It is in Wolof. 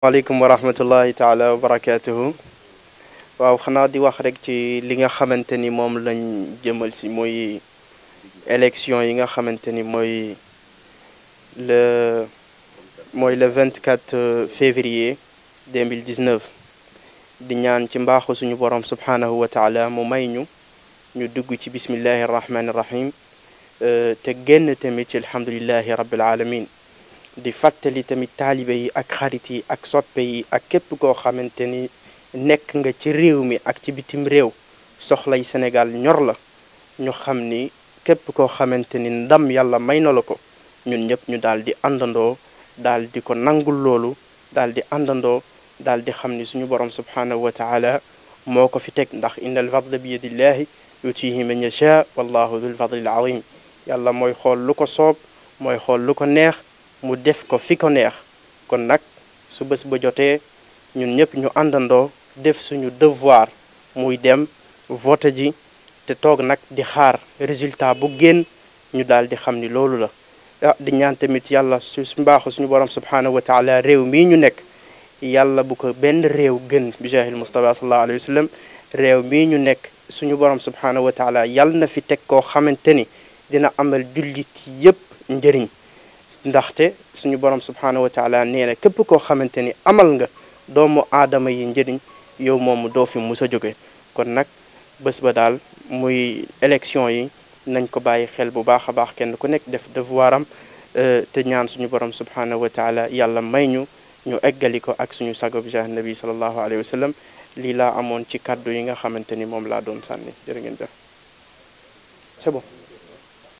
waaleykum wa rahmatullahi taala wa barakatuhu waaw xanaa di wax rek ci li nga xamante ni moom lañ jëmal si mooy élection yi nga xamante ni mooy le mooy le 24 février 2019 di ñaan ci mbaaxu suñu borom subhanahu wa taala mu may ñu ñu dugg ci bismillahi rahmani rahim te génn tamit ci alhamdulillahi rabbil alamin di fàttali tamit taalibe yi ak xarit yi ak soppe yi ak képp koo xamante ni nekk nga ci réew mi ak ci bitim réew soxlay Sénégal ñor la ñu xam ni képp koo xamante ni ndam yàlla may na la ko ñun ñëpp ñu daal di àndandoo daal di ko nangul loolu daal di àndandoo daal di xam ni suñu borom subhanahu wa taala moo ko fi teg ndax inna al fadla bi yadillahi yutihi man yasha wallahu dul fadlil azim yàlla mooy xool lu ko soob mooy xool lu ko neex mu def ko fi ko neex kon nag su bés ba jotee ñun ñëpp ñu àndandoo def suñu devoir muy dem vote ji te toog nag di xaar résultat bu génn ñu daal di xam ni loolu la ah di ñaan tamit yàlla su mbaaxu suñu borom subhanahu wa taala réew mii ñu nekk yàlla bu ko benn réew gën bi jahil Mustafa sallallahu alayhi wa sallam réew mii ñu nekk suñu borom subhanahu wa taala yàlla na fi teg koo xamante ni dina amal jullit yépp njëriñ ndaxte suñu borom subhanahu wa taala nee na képp koo xamante ni amal nga doomu aadama yi njëriñ yow moomu doo fi mus a jóge kon nag bés ba daal muy élection yi nañ ko bàyyi xel bu baax a baax kenn ku nekk def devoir am te ñaan suñu borom subhanahu wa taala yàlla may ñu ñu eggali ko ak suñu sago bi jah nabi sallallahu alayhi wa sallam lii laa amoon ci kàddu yi nga xamante ni moom laa doon sànni jërë ngeen jëf c'est bon